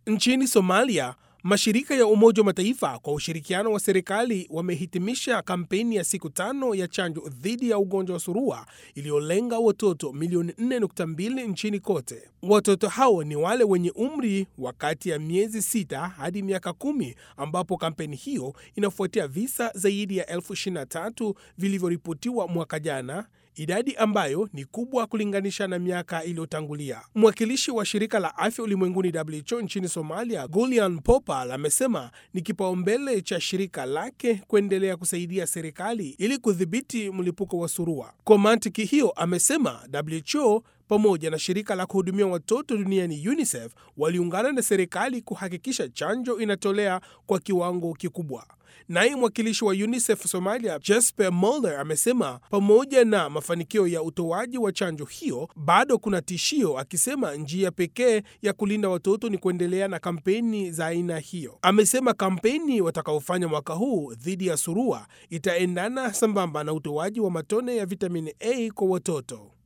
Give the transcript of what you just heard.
Nchini Somalia, mashirika ya Umoja wa Mataifa kwa ushirikiano wa serikali wamehitimisha kampeni ya siku tano ya chanjo dhidi ya ugonjwa wa surua iliyolenga watoto milioni 4.2 nchini kote. Watoto hao ni wale wenye umri wa kati ya miezi sita hadi miaka kumi, ambapo kampeni hiyo inafuatia visa zaidi ya elfu 23 vilivyoripotiwa mwaka jana idadi ambayo ni kubwa kulinganisha na miaka iliyotangulia. Mwakilishi wa shirika la afya ulimwenguni WHO nchini Somalia, Gulian Popal, amesema ni kipaumbele cha shirika lake kuendelea kusaidia serikali ili kudhibiti mlipuko wa surua. Kwa mantiki hiyo, amesema WHO pamoja na shirika la kuhudumia watoto duniani UNICEF waliungana na serikali kuhakikisha chanjo inatolea kwa kiwango kikubwa. Naye mwakilishi wa UNICEF Somalia, Jesper Mulder, amesema pamoja na mafanikio ya utoaji wa chanjo hiyo, bado kuna tishio, akisema njia pekee ya kulinda watoto ni kuendelea na kampeni za aina hiyo. Amesema kampeni watakaofanya mwaka huu dhidi ya surua itaendana sambamba na utoaji wa matone ya vitamini A kwa watoto.